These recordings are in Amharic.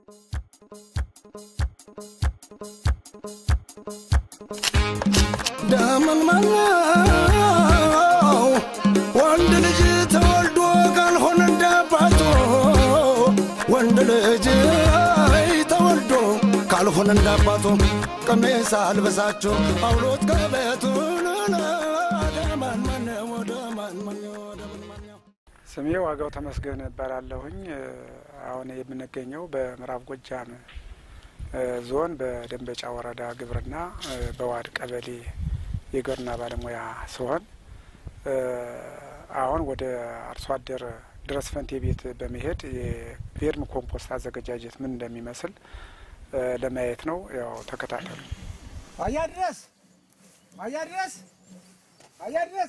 ደምን መላው ወንድ ልጅ ተወልዶ ካልሆነ እንዳባቶ ወንድ ልጅ አይ ተወልዶ ካልሆነ እንዳባቶ ቀሚስ አልበሳቸው አውሎት ከቤቱን ደማን ማነው ደማን ማነው ደማን ማነው ስሜ ዋጋው ተመስገን እባላለሁኝ። አሁን የምንገኘው በምዕራብ ጎጃም ዞን በደንበጫ ወረዳ ግብርና በዋድ ቀበሌ የግብርና ባለሙያ ሲሆን አሁን ወደ አርሶ አደር ድረስ ፈንቴ ቤት በመሄድ የቬርም ኮምፖስት አዘገጃጀት ምን እንደሚመስል ለማየት ነው። ያው ተከታተሉ። አያ ድረስ አያ ድረስ አያ ድረስ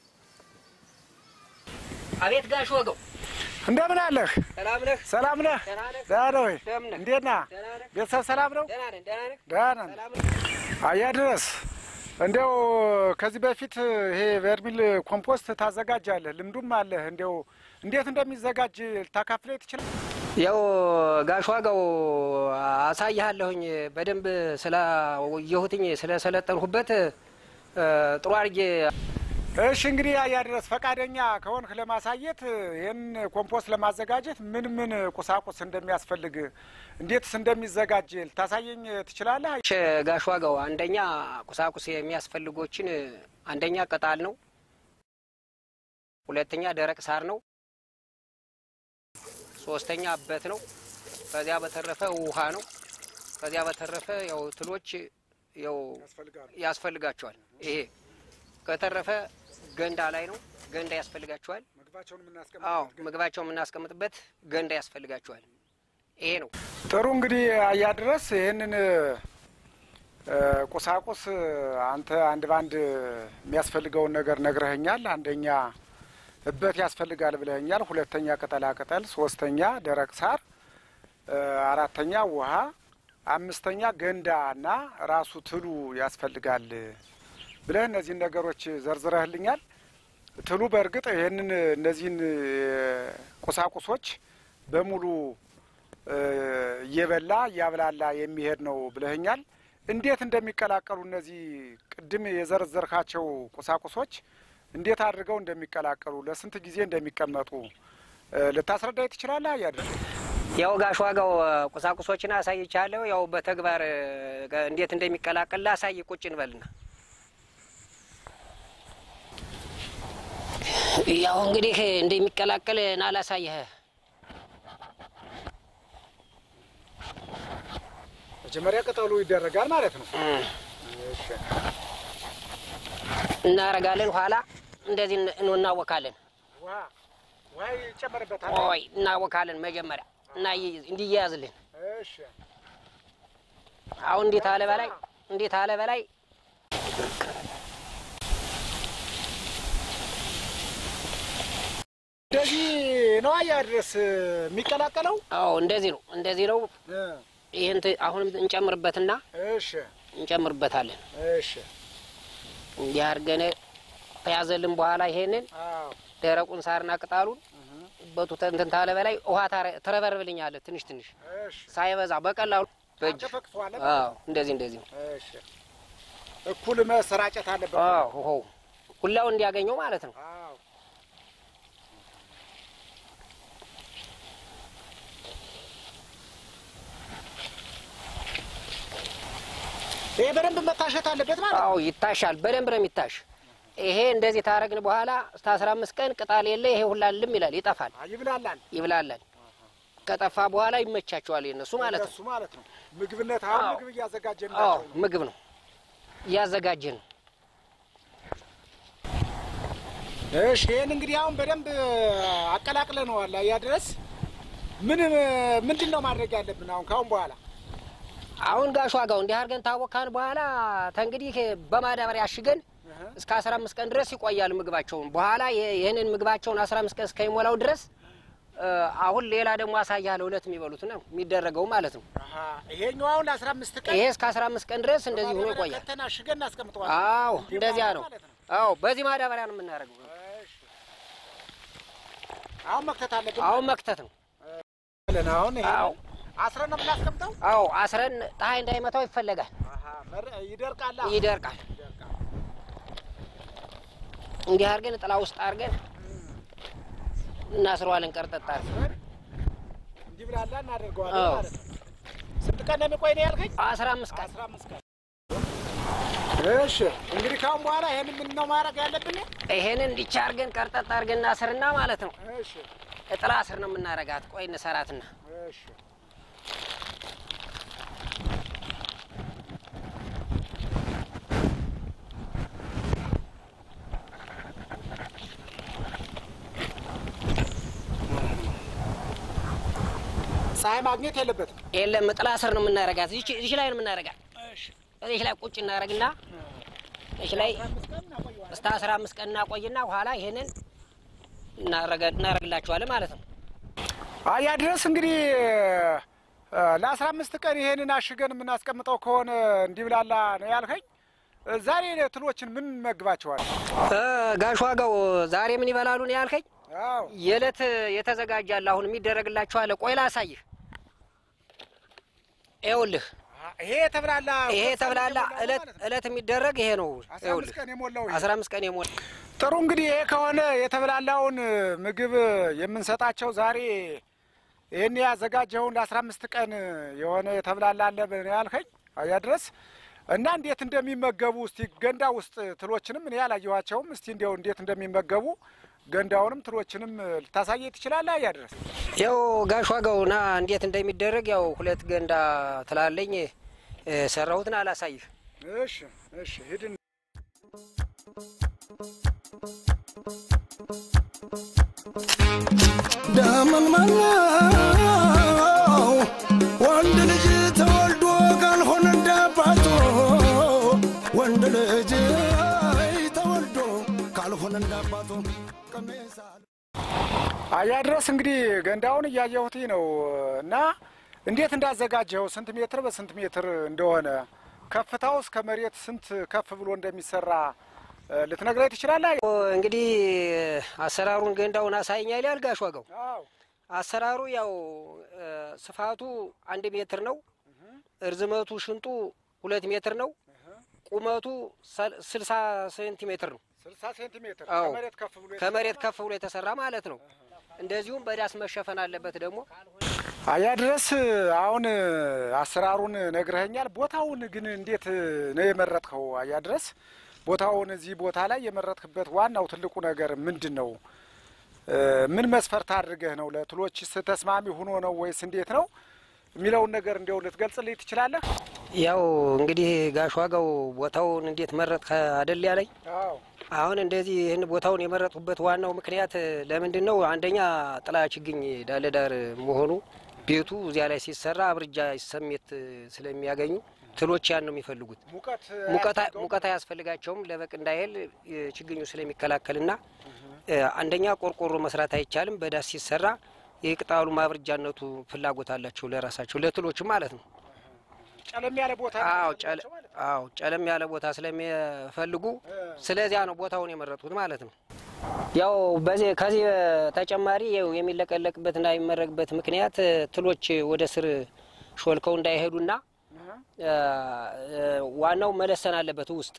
አቤት ጋሽ ወገው እንደምን አለህ? ሰላም ነህ? ሰላም ነህ? ደህና ነህ? ደህና ነህ ወይ? እንደምን ነህ? እንዴት ነህ? ደህና ነህ? ቤተሰብ ሰላም ነው? ደህና ነን፣ ደህና ነህ? ደህና ነን። ሰላም ነህ? አያ ድረስ እንዲያው ከዚህ በፊት ይሄ ቨርሚል ኮምፖስት ታዘጋጃለህ፣ ልምዱም አለህ። እንዲያው እንዴት እንደሚዘጋጅ ልታካፍለኝ ትችላለህ? ያው ጋሽ ዋጋው አሳይሃለሁኝ በደንብ ስላየሁትኝ ስለሰለጠንሁበት ጥሩ አድርጌ እሺ እንግዲህ አያ ድረስ ፈቃደኛ ከሆንክ ለማሳየት ይህን ኮምፖስት ለማዘጋጀት ምን ምን ቁሳቁስ እንደሚያስፈልግ እንዴትስ እንደሚዘጋጅ ልታሳየኝ ትችላለህ? እሺ፣ ጋሽ ዋጋው አንደኛ ቁሳቁስ የሚያስፈልጎችን አንደኛ ቅጣል ነው፣ ሁለተኛ ደረቅ ሳር ነው፣ ሶስተኛ አበት ነው። ከዚያ በተረፈ ውሃ ነው። ከዚያ በተረፈ ያው ትሎች ያው ያስፈልጋቸዋል። ይሄ ከተረፈ ገንዳ ላይ ነው። ገንዳ ያስፈልጋቸዋል። ምግባቸውን አዎ ምግባቸው የምናስቀምጥበት ገንዳ ያስፈልጋቸዋል። ይሄ ነው። ጥሩ እንግዲህ አያ ድረስ ይህንን እ ቁሳቁስ አንተ አንድ ባንድ የሚያስፈልገውን ነገር ነግረኸኛል። አንደኛ እበት ያስፈልጋል ብለኸኛል። ሁለተኛ ቅጠላ ቅጠል፣ ሶስተኛ ደረቅ ሳር፣ እ አራተኛ ውሃ፣ አምስተኛ ገንዳ እና ራሱ ትሉ ያስፈልጋል ብለህ እነዚህን ነገሮች ዘርዝረህልኛል። ትሉ በእርግጥ ይህንን እነዚህን ቁሳቁሶች በሙሉ እ እየበላ እያብላላ የሚሄድ ነው ብለህኛል። እንዴት እንደሚቀላቀሉ እነዚህ ቅድም የዘረዘርካቸው ቁሳቁሶች እንዴት አድርገው እንደሚቀላቀሉ ለስንት ጊዜ እንደሚቀመጡ እ ልታስረዳኝ ትችላለህ? አያድር ያው ጋሽ ዋጋው ቁሳቁሶችን አሳይቻለሁ። ያው በተግባር እንዴት እንደሚቀላቀል ላሳይ። ቁጭ እንበልና ያው እንግዲህ እንደሚቀላቀል ና ላሳይህ። መጀመሪያ ቅጠሉ ይደረጋል ማለት ነው። እናረጋለን። ኋላ እንደዚህ እን- እናወካለን። ውሃ ውሃ ይጨመርበታል። ኦይ እናወካለን መጀመሪያ እና ይ- እንዲያያዝልን እሺ አሁን እንዴት አለ በላይ እንዴት አለ በላይ እንደዚህ ነው አያድረስ የሚቀላቀለው። አዎ እንደዚህ ነው እንደዚህ ነው። እ ይህን ት- አሁንም እንጨምርበትና እሺ እንጨምርበታለን እሺ እንዲህ አድርገን ከያዘልን በኋላ ይሄንን አዎ ደረቁን ሳርና ቅጣሉን በቱ እንትን ታለ በላይ ውሃ ታረ- ትረበርብልኛለህ ትንሽ ትንሽ እሺ ሳይበዛ በቀላሉ በእጅ ተፈቅፈዋለህ። አዎ እንደዚህ እንደዚህ ነው። እሺ እኩል መሰራጨት አለበት። አዎ ሆ ሁላው እንዲያገኘው ማለት ነው። አዎ ይሄ በደንብ መታሸት አለበት ማለት ነው። አዎ ይታሻል፣ በደንብ ነው የሚታሽ። ይሄ እንደዚህ ታረግን በኋላ እስከ አስራ አምስት ቀን ቅጣል የለ ይሄ ሁላ ልም ይላል፣ ይጠፋል፣ አዎ፣ ይብላላል ይብላላል። ከጠፋ በኋላ ይመቻቸዋል የነሱ ማለት ነው። እነሱ ማለት ነው። ምግብነት አሁን አዎ። ምግብ እያዘጋጀን አዎ ናቸው ነው። ምግብ ነው እያዘጋጀን ነው። እሺ ይሄን እንግዲህ አሁን በደንብ አቀላቅለነዋል። አያ ድረስ ምን ምንድን ነው ማድረግ ያለብን አሁን ካሁን በኋላ? አሁን ጋሽ ዋጋው እንዲህ አድርገን ታወካን በኋላ ተንግዲህ በማዳበሪያ አሽገን እስከ አስራ አምስት ቀን ድረስ ይቆያል ምግባቸውን። በኋላ ይ- ይህንን ምግባቸውን አስራ አምስት ቀን እስከሚሞላው ድረስ እ፣ አሁን ሌላ ደግሞ አሳያለሁ እለት የሚበሉት ነው የሚደረገው ማለት ነው። አሀ፣ ይሄኛው አሁን ለአስራ አምስት ቀን ይሄ እስከ አስራ አምስት ቀን ድረስ እንደዚህ ሆኖ በማዳበሪያ ይቆያል። ከተን አሽገን እናስቀምጠዋለን። አዎ እንዲህ እንደዚያ ነው። ማለት ነው። አዎ በዚህ ማዳበሪያ ነው የምናደርገው። እሺ። አሁን መክተት አለብን አሁን መክተት ነው። ማለት ነው። አሁን ይሄ አዎ አስረን ነው የምናስቀምጠው። አዎ አስረን ፀሐይ እንዳይመታው ይፈለጋል። አሃ፣ መር- ይደርቃል። ይደርቃል። እንዲህ አድርገን ጥላ ውስጥ አድርገን እናስረዋለን። ቀርጠጥ አድርገን እንዲህ ብላላ እናደርገዋለን አዎ። ማለት ነው። ስንት ቀን ነው የሚቆይ ነው ያልከኝ? አስራ አምስት ቀን አስራ አምስት ቀን። እሺ እንግዲህ ካሁን በኋላ ይሄን ምን ነው ማድረግ ያለብን? ይሄንን እንዲቻ አድርገን ቀርጠጥ አድርገን እናስርና ማለት ነው። እሺ ጥላ ስር ነው የምናረጋት። ቆይ እንሰራትና እሺ ፀሐይ ማግኘት የለበትም። የለም ጥላ ስር ነው የምናረጋት። እዚች እዚች ላይ ነው የምናረጋት። እዚች ላይ ቁጭ እናረግና እዚች ላይ እስከ አስራ አምስት ቀን እናቆይና በኋላ ይሄንን እናረገ- እናረግላቸዋለን ማለት ነው። አያ ድረስ እንግዲህ ለአስራ አምስት ቀን ይሄንን አሽገን የምናስቀምጠው ከሆነ እንዲብላላ ነው ያልከኝ። ዛሬ ትሎችን ምን መግባቸዋል? እ ጋሽ ዋጋው ዛሬ ምን ይበላሉ ነው ያልከኝ? አዎ የዕለት የተዘጋጃለ አሁን የሚደረግላቸው አለ። ቆይ ላሳይህ። ይኸውልህ ይሄ የተብላላ ይሄ ተብላላ እለት እለት የሚደረግ ይሄ ነው። አስራ አምስት ይኸውልህ ቀን የሞላው ይሄ። አስራ አምስት ቀን የሞላ ጥሩ እንግዲህ ይሄ ከሆነ የተብላላውን ምግብ የምንሰጣቸው ዛሬ ይህን ያዘጋጀውን ለአስራ አምስት ቀን የሆነ የተብላላ አለ ነው ያልከኝ። አያ ድረስ እና እንዴት እንደሚመገቡ እስቲ ገንዳ ውስጥ ትሎችንም እኔ ያላየኋቸውም። እስቲ እንዲያው እንዴት እንደሚመገቡ ገንዳውንም ትሎችንም ልታሳየ ትችላለህ? አያ ድረስ ያው ጋሽ ዋጋው ና እንዴት እንደሚደረግ ያው ሁለት ገንዳ ትላለኝ እ ሰራሁትን አላሳይህ። እሺ፣ እሺ ሂድን ደመን መላው ወንድ ልጅ ተወልዶ ካልሆነ እንዳባቱ ወንድ ልጅ አይ ተወልዶ ካልሆነ እንዳባቱ ቀሜሳ አያ ድረስ እንግዲህ ገንዳውን እያየሁት ነው እና እንዴት እንዳዘጋጀው ስንት ሜትር በስንት ሜትር እንደሆነ ከፍታው እስከ መሬት ስንት ከፍ ብሎ እንደሚሰራ እ፣ ልትነግረኝ ትችላለህ? ኦ፣ እንግዲህ አሰራሩን ገንዳውን አሳይኛል ያል ጋሽ ዋጋው አዎ አሰራሩ ያው እ ስፋቱ አንድ ሜትር ነው። እርዝመቱ ሽንጡ ሁለት ሜትር ነው። ቁመቱ ሰል- ስልሳ ሴንቲሜትር ነው። ስልሳ ሴንቲሜትር አዎ። ከመሬት ከፍ ብሎ ከመሬት ከፍ ብሎ የተሰራ ማለት ነው። እንደዚሁም በዳስ መሸፈን አለበት ደግሞ አያ ድረስ አሁን አሰራሩን ነግረኸኛል። ቦታውን ግን እንዴት ነው የመረጥከው? አያ ድረስ ቦታውን እዚህ ቦታ ላይ የመረጥክበት ዋናው ትልቁ ነገር ምንድን ነው? እ፣ ምን መስፈርት አድርገህ ነው? ለትሎችስ ተስማሚ ሆኖ ነው ወይስ እንዴት ነው የሚለውን ነገር እንዲያው ልትገልጽልኝ ትችላለህ? ያው እንግዲህ ጋሽ ዋጋው ቦታውን እንዴት መረጥ አደል ያለኝ። አዎ አሁን እንደዚህ ይህን ቦታውን የመረጡበት ዋናው ምክንያት ለምንድን ነው? አንደኛ ጥላ ችግኝ ዳለዳር መሆኑ ቤቱ እዚያ ላይ ሲሰራ አብርጃ ስሜት ስለሚያገኙ ትሎች ያን ነው የሚፈልጉት። ሙቀት ሙቀት አያስፈልገውም? ሙቀት አያስፈልጋቸውም ለበቅ እንዳይል ችግኙ ስለሚከላከልና እ፣ አንደኛ ቆርቆሮ መስራት አይቻልም። በዳስ ሲሰራ የቅጣሉ ማብረጃነቱ ፍላጎት አላቸው ለራሳቸው ለትሎቹ ማለት ነው። ጨለም ያለ ቦታ ነው አዎ ጨለ ያለባቸው ማለት ነው። አዎ ጨለም ያለ ቦታ ስለሚፈልጉ ስለዚያ ነው ቦታውን የመረጡት ማለት ነው። ያው በዚህ ከዚህ ተጨማሪ ያው የሚለቀለቅበትና የሚመረግበት ምክንያት እ፣ ትሎች ወደ ስር ሾልከው እንዳይሄዱና እ፣ እ፣ ዋናው መለሰን አለበት ውስጥ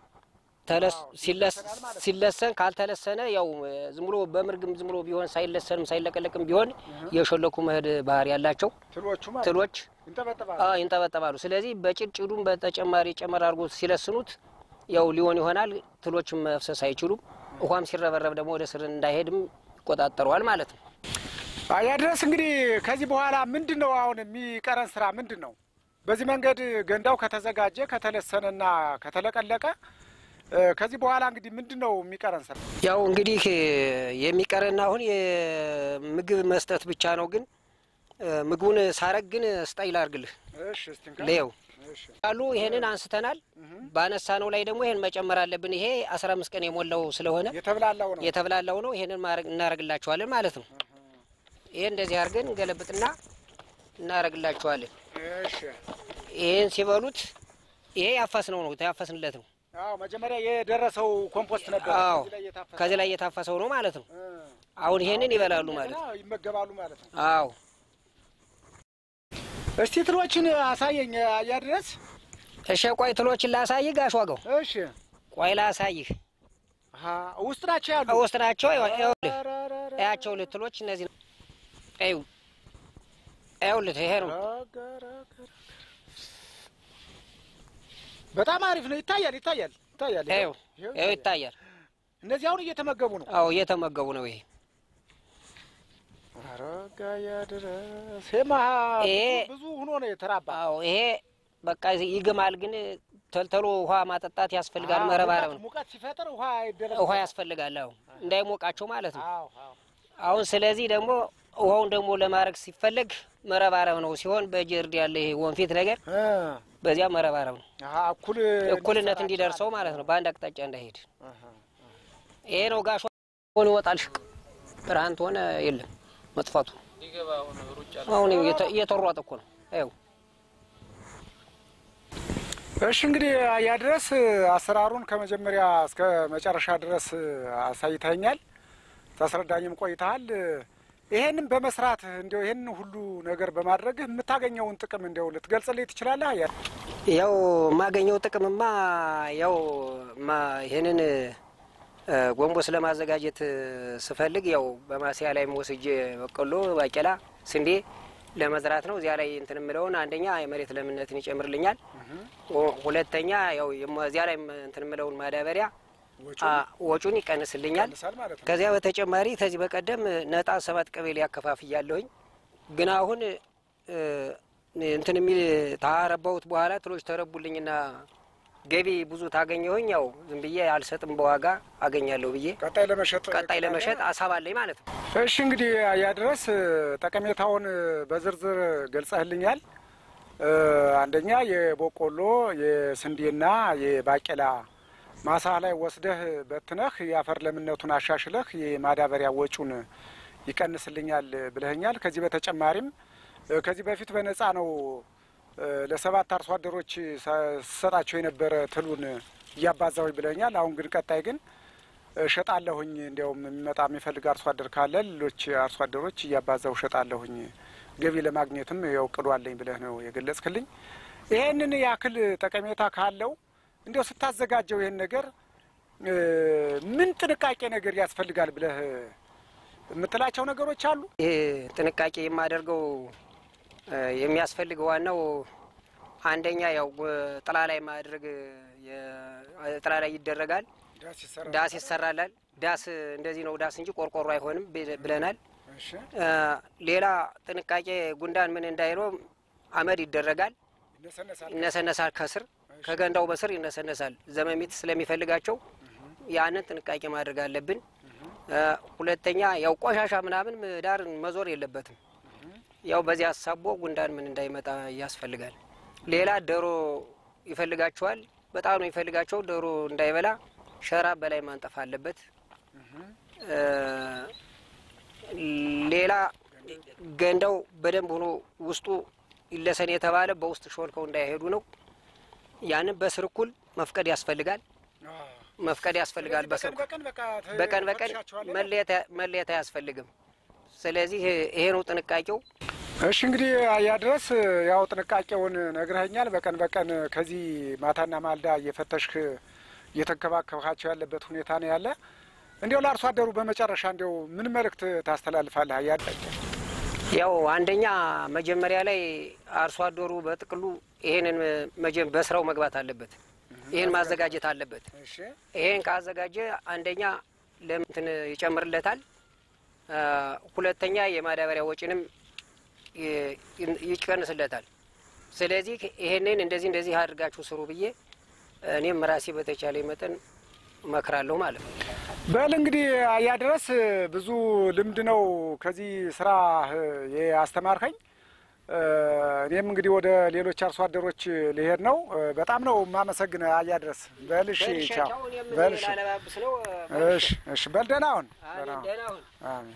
ተለስ ሲለስ ሲለሰን ካልተለሰነ ያው እ፣ ዝም ብሎ በምርግም ዝም ብሎ ቢሆን ሳይለሰንም ሳይለቀለቅም ቢሆን የሾለኩ መሄድ ባህሪ ያላቸው ትሎቹ ማለት ነው። ትሎች ይንጠበጠባሉ። አዎ ይንጠበጠባሉ። ስለዚህ በጭድጭዱም በተጨማሪ ጨመር አድርጎ ሲለስኑት ያው ሊሆን ይሆናል። ትሎችም መፍሰስ አይችሉም። ውሃም ሲረበረብ ደግሞ ወደ ስር እንዳይሄድም ይቆጣጠረዋል ማለት ነው። አያ ድረስ እንግዲህ ከዚህ በኋላ ምንድን ነው አሁን የሚቀረን ስራ ምንድን ነው? በዚህ መንገድ ገንዳው ከተዘጋጀ ከተለሰነና ከተለቀለቀ እ፣ ከዚህ በኋላ እንግዲህ ምንድን ነው የሚቀረን ስራ? ያው እንግዲህ የሚቀረን አሁን የምግብ መስጠት ብቻ ነው። ግን እ፣ ምግቡን ሳረግ ግን ስጣይ ላርግልህ እሺ እስቲ እንካ። ለየው እሺ አሉ ይሄንን አንስተናል። ባነሳ ነው ላይ ደግሞ ይሄን መጨመር አለብን። ይሄ አስራ አምስት ቀን የሞላው ስለሆነ የተብላላው ነው። የተብላላው ነው። ይሄንን ማረግ እናረግላቸዋለን ማለት ነው። ይሄ እንደዚህ አድርገን እንገለብጥና እናረግላቸዋለን። እሺ ይሄን ሲበሉት ይሄ ያፋስነው ነው ያፋስንለት ነው። አዎ መጀመሪያ የደረሰው ኮምፖስት ነበር። አዎ ከዚህ ላይ የታፈሰ ከዚህ ላይ የታፈሰው ነው ማለት ነው። እ፣ አሁን ይሄንን ይበላሉ ማለት ነው። እንደገና ይመገባሉ ማለት ነው። አዎ እስቲ ትሎችን አሳየኝ አያድረስ። እሺ ቆይ ትሎችን ላሳይህ ጋሽ ዋጋው። እሺ ቆይ ላሳይህ። አሀ፣ ውስጥ ናቸው ያሉ ውስጥ ናቸው። ይኸው- ይኸውልህ ኧረ፣ ኧረ፣ ኧረ። እያቸው ልትሎች እነዚህ ነው። ይኸው ይኸውልህ ይሄ ነው። ረጋ፣ ረጋ፣ ረጋ። በጣም አሪፍ ነው። ይታያል ይታያል ይታያል። ይኸው ይኸው ይኸው ይታያል። እነዚህ አሁን እየተመገቡ ነው። አዎ እየተመገቡ ነው። ይሄ ረጋ ያድረስ ሄማ ይሄ- ብዙ ሆኖ ነው የተራባ። አዎ ይሄ በቃ ይግማል፣ ግን ተልተሎ ውሃ ማጠጣት ያስፈልጋል። መረባረብ ነው። ሙቀት ሲፈጥር ውሃ ይደረግ ውሃ ያስፈልጋል። አዎ እንዳይሞቃቸው ማለት ነው። አዎ አዎ አሁን ስለዚህ ደግሞ ውሃውን ደግሞ ለማድረግ ሲፈለግ መረባረብ ነው ሲሆን በጀርድ ያለ ይሄ ወንፊት ነገር እ በዚያ መረባረብ ነው። አሀ፣ እኩል እኩልነት እንዲደርሰው ማለት ነው። በአንድ አቅጣጫ እንዳይሄድ ይሄ ነው ጋሽ ሆን ይወጣል። ሽቅ ብርሃን ትሆነ የለም መጥፋቱ። አሁን እየተ- እየተሯጠ እኮ ነው። ይኸው እሺ እንግዲህ አያድረስ አሰራሩን ከመጀመሪያ እስከ መጨረሻ ድረስ አሳይተኛል፣ ታስረዳኝም ቆይተሃል። ይሄንን በመስራት እንዲያው ይሄንን ሁሉ ነገር በማድረግህ የምታገኘውን ጥቅም እንዲያው ልትገልጽልኝ ትችላለህ? አያ ያው የማገኘው ጥቅምማ ያው ማ ይህንን እ፣ ጎንቦስ ለማዘጋጀት ስፈልግ ያው በማስያ ላይም ወስጄ በቆሎ፣ ባቄላ፣ ስንዴ ለመዝራት ነው። እዚያ ላይ እንትን የምለውን አንደኛ የመሬት ለምነትን ይጨምርልኛል። ሁ- ሁለተኛ ያው የሞ- እዚያ ላይ እንትን የምለውን ማዳበሪያ አ፣ ወጪውን ይቀንስልኛል። ይቀንሳል ማለት ነው። ከዚያ በተጨማሪ ከዚህ በቀደም ነጣ ሰባት ቀበሌ ያከፋፍያለሁኝ። ግን አሁን እ፣ እንትን የሚል ታረባሁት በኋላ ትሎች ተረቡልኝና ገቢ ብዙ ታገኘሁኝ። ያው ዝም ብዬ አልሰጥም በዋጋ አገኛለሁ ብዬ ቀጣይ ለመሸጥ ቀጣይ ለመሸጥ አሳባለኝ ማለት ነው። እሺ እንግዲህ አያድረስ ጠቀሜታውን በዝርዝር ገልጸህልኛል። እ፣ አንደኛ የበቆሎ የስንዴና የባቄላ ማሳ ላይ ወስደህ በትነህ የአፈር ለምነቱን አሻሽለህ የማዳበሪያ ወጪውን ይቀንስልኛል ብለኸኛል። ከዚህ በተጨማሪም እ፣ ከዚህ በፊት በነፃ ነው እ፣ ለሰባት አርሶ አደሮች ሰጣቸው የነበረ ትሉን እያባዛሁኝ ብለኸኛል። አሁን ግን ቀጣይ ግን እሸጣለሁኝ እንዲያውም የሚመጣ የሚፈልግ አርሶ አደር ካለ ሌሎች አርሶ አደሮች እያባዛው እሸጣለሁኝ ገቢ ለማግኘትም ያው እቅዱ አለኝ ብለህ ነው የገለጽክልኝ። ይሄንን ያክል ጠቀሜታ ካለው እንዲያው ስታዘጋጀው ይሄን ነገር እ፣ ምን ጥንቃቄ ነገር ያስፈልጋል ብለህ የምትላቸው ነገሮች አሉ? ይህ ጥንቃቄ የማደርገው እ፣ የሚያስፈልገው ዋናው አንደኛ ያው እ፣ ጥላ ላይ ማድረግ የ- ጥላ ላይ ይደረጋል። ዳስ ይሰራላል። ዳስ እንደዚህ ነው ዳስ እንጂ ቆርቆሮ አይሆንም ብ- ብለናል። እሺ፣ እ፣ ሌላ ጥንቃቄ ጉንዳን ምን እንዳይለው አመድ ይደረጋል። ይነሰነሳል። ይነሰነሳል ከስር ከገንዳው በስር ይነሰነሳል። ዘመሚት ስለሚፈልጋቸው ያንን ጥንቃቄ ማድረግ አለብን። እ፣ ሁለተኛ ያው ቆሻሻ ምናምን ዳር መዞር የለበትም። ያው በዚህ አሳቦ ጉንዳን ምን እንዳይመጣ ያስፈልጋል። ሌላ ዶሮ ይፈልጋቸዋል። በጣም ነው የሚፈልጋቸው። ዶሮ እንዳይበላ ሸራ በላይ ማንጠፍ አለበት። እ፣ ሌላ ገንዳው በደንብ ሆኖ ውስጡ ይለሰን የተባለ በውስጥ ሾልከው እንዳይሄዱ ነው። ያንን በስር እኩል መፍቀድ ያስፈልጋል። መፍቀድ ያስፈልጋል። በስር በቀን በቀን በቃ ተ- በቀን በቀን ትፈትሻቸዋለህ? መለየት መለየት አያስፈልግም። ስለዚህ ይሄ ነው ጥንቃቄው። እሺ እንግዲህ አያድረስ ያው ጥንቃቄውን ነግረኸኛል። በቀን በቀን ከዚህ ማታና ማልዳ እየፈተሽክ እየተንከባከብካቸው ያለበት ሁኔታ ነው ያለ። እንዲያው ለአርሶ አደሩ በመጨረሻ እንዲያው ምን መልእክት ታስተላልፋለህ? አያድ ያው አንደኛ መጀመሪያ ላይ አርሶ አደሩ በጥቅሉ ይሄንን መጀ- በስራው መግባት አለበት። ይሄን ማዘጋጀት አለበት። እሺ ይሄን ካዘጋጀ አንደኛ ለምትን ይጨምርለታል። አ፣ ሁለተኛ የማዳበሪያ ወጪንም ይ- ይቀንስለታል። ስለዚህ ይሄንን እንደዚህ እንደዚህ አድርጋችሁ ስሩ ብዬ እኔም ራሴ በተቻለ መጠን እመክራለሁ ማለት ነው። በል እንግዲህ አያድረስ ብዙ ልምድ ነው ከዚህ ስራ ያስተማርከኝ። እኔም እንግዲህ ወደ ሌሎች አርሶ አደሮች ልሄድ ነው። በጣም ነው የማመሰግን አያድረስ። በል እሺ፣ ቻው። በል እሺ፣ ላለባብስ ነው። እሺ፣ እሺ። በል ደህና ሁን። ደህና ሁን። ደህና ሁን። አሜን።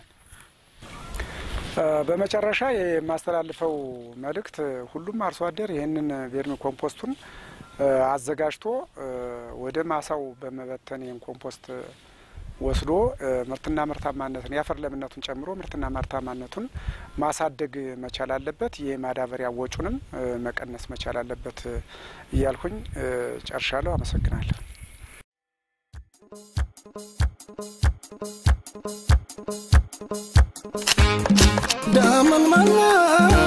በመጨረሻ የማስተላልፈው መልእክት ሁሉም አርሶ አደር ይህንን ቬርሚ ኮምፖስቱን እ፣ አዘጋጅቶ እ፣ ወደ ማሳው በመበተን ይህን ኮምፖስት ወስዶ ምርትና ምርታማነትን የአፈር ለምነቱን ጨምሮ ምርትና ምርታማነቱን ማሳደግ መቻል አለበት። የማዳበሪያ ወጩንም መቀነስ መቻል አለበት እያልኩኝ ጨርሻለሁ። አመሰግናለሁ። ዳመን ማና